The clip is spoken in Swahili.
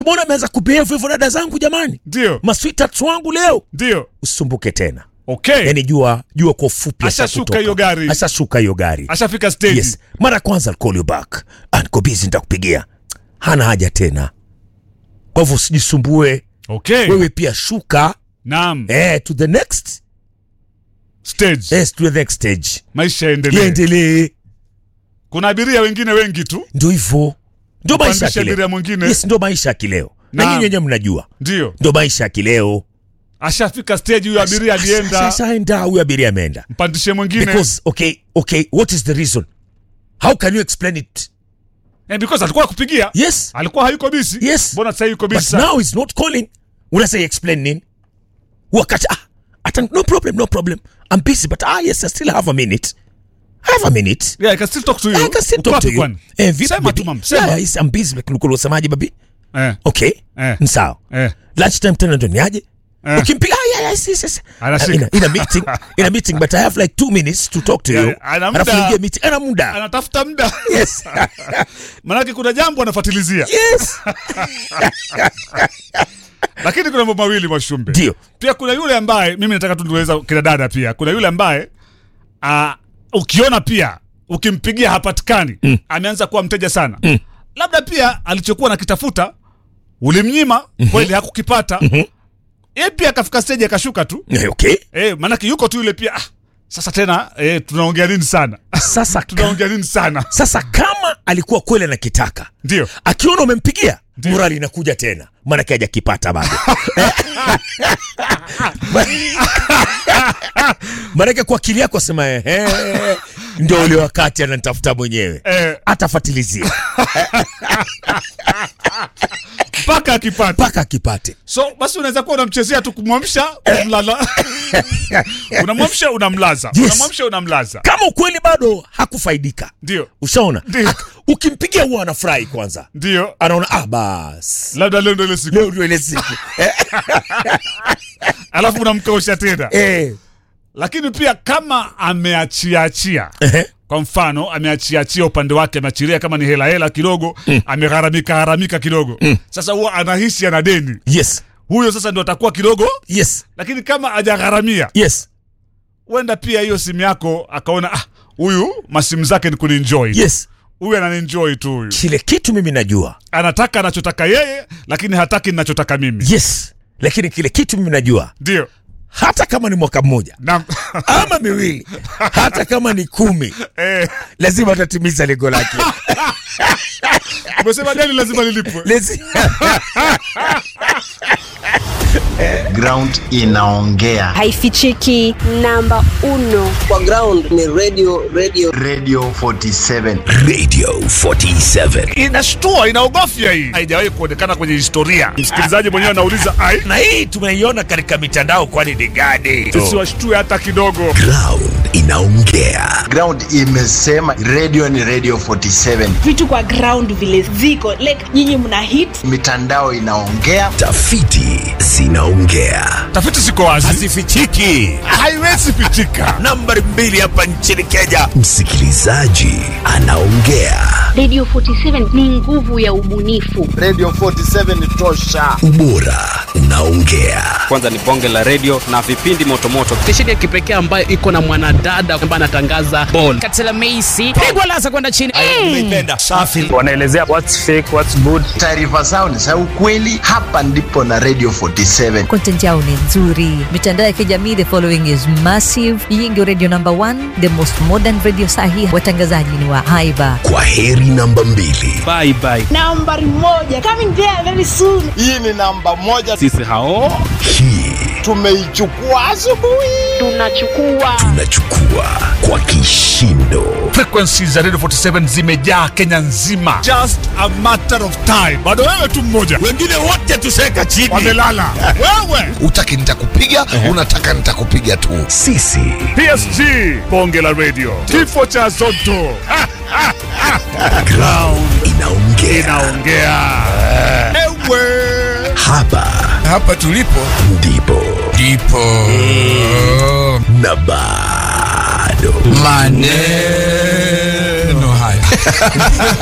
mbona ameanza kubehave hivyo dada zangu jamani ndio masweethearts wangu leo ndio usisumbuke tena okay yani jua jua kwa ufupi Ashashuka ashakutoka. hiyo gari. ashashuka hiyo gari ashafika stage yes mara ya kwanza I'll call you back Ah, niko busy nitakupigia hana haja tena kwa hivyo usijisumbue okay wewe pia shuka naam eh, to the next stage yes, to the next stage maisha yaendelee iendelee kuna abiria wengine wengi tu ndio hivyo ndio maisha ya Kupandisha abiria kileo mwingine yes ndio maisha ya kileo na Naam. nyinyi wenyewe mnajua ndio ndio maisha ya kileo ashafika stage huyo abiria alienda sasa huyu abiria ameenda mpandishe mwingine because okay okay what is the reason how can you explain it Eh, because alikuwa akupigia yes alikuwa hayuko bisi Yes. mbona sasa yuko but bisi sana now he's not calling unasay explain nini wakati ah ata no problem no problem i'm busy but ah yes i still have a minute i have a minute yeah i can still talk to you I can still Uko talk to wapi you. kwani? Eh, vipi sema baby? tu mam sema Yeah, yes, I'm busy like ulikuwa unasemaje baby? eh Okay. Eh. Ni sawa. eh Lunch time tena ndo niaje? Eh. Ukimpiga ah, yeah, yes, yes, yes. Anashika. In a, in a meeting, in a meeting but I have like two minutes to talk to Yeah, you. ana muda. Alafu niingie meeting. Ana muda. anatafuta muda Yes. manake kuna jambo anafuatilizia yes. lakini kuna mambo mawili mwashumbe Ndio. pia kuna yule ambaye mimi nataka tu niweza kina dada pia kuna yule ambaye uh, ukiona pia ukimpigia hapatikani mm. ameanza kuwa mteja sana mm. labda pia alichokuwa nakitafuta ulimnyima mm-hmm. kweli hakukipata mm-hmm. ye pia akafika stage akashuka tu Eh, Okay. e, maanake yuko tu yule pia ah, sasa tena e, tunaongea nini sana Sasa ka, tunaongea nini sana sasa kama alikuwa kweli anakitaka ndio akiona umempigia morali inakuja tena maanake hajakipata bado maanake kwa akili yako asema ehe ndio ule wakati ananitafuta mwenyewe Eh. atafatilizia mpaka akipata mpaka akipate so basi unaweza kuwa unamchezea tu kumwamsha unamlala unamwamsha unamlaza Yes. unamwamsha unamlaza kama ukweli bado hakufaidika ndio ushaona Ndio. Ak- ukimpigia huwa anafurahi kwanza ndio anaona ah bas labda leo ndo ile siku leo ndio ile siku alafu unamkausha tena eh. lakini pia kama ameachiaachia Ehe. kwa mfano ameachiachia upande wake ameachilia kama ni hela hela kidogo mm. amegharamika gharamika kidogo mm. sasa huwa anahisi ana deni yes huyo sasa ndo atakuwa kidogo yes lakini kama hajagharamia yes huenda pia hiyo simu yako akaona ah huyu masimu zake ni kuninjoi yes huyu ananienjoy tu huyu kile kitu mimi najua anataka anachotaka yeye lakini hataki ninachotaka mimi yes lakini kile kitu mimi najua ndio hata kama ni mwaka mmoja na ama miwili hata kama ni kumi eh, lazima atatimiza lengo lake umesema deni lazima lilipwe Lazi- ground inaongea haifichiki namba uno kwa ground ni radio radio radio 47 Radio 47. inashtua inaogofya hii haijawahi kuonekana kwenye historia msikilizaji mwenyewe anauliza ai na hii tumeiona katika mitandao kwani ni gani siwashtue hata kidogo Ground inaongea. ground imesema radio ni radio 47 vitu kwa ground vile ziko like nyinyi mna hit mitandao inaongea Tafiti zinaongea. tafiti ziko wazi hazifichiki haiwezi pitika nambari mbili hapa nchini kenya Msikilizaji anaongea. Radio 47 ni nguvu ya ubunifu. radio 47 ni tosha Ubora unaongea. kwanza ni bonge la redio na vipindi motomoto stesheni ya kipekee ambayo iko na mwanadada ambaye anatangaza bol katela meisi pigwa lasa kwenda chini nimeipenda safi wanaelezea what's fake what's good taarifa zao ni za ukweli hapa ndipo na radio 47 content yao ni nzuri mitandao ya kijamii the following is massive hii ndio radio number one the most modern radio sahi watangazaji ni wa haiba Kwa heri namba mbili. bye bye nambari moja coming there very soon hii ni namba moja sisi hao Hii tumeichukua asubuhi Tunachukua tunachukua kwa kishindo. frequency za radio 47 zimejaa kenya nzima just a matter of time bado wewe tu mmoja wengine wote tuseka chini wamelala wewe Utaki nitakupiga, unataka nitakupiga tu. Sisi psg bonge la radio kifo cha zoto Ha, ha, ha. ground inaongea. inaongea ewe Hapa hapa tulipo ndipo ndipo na bado maneno haya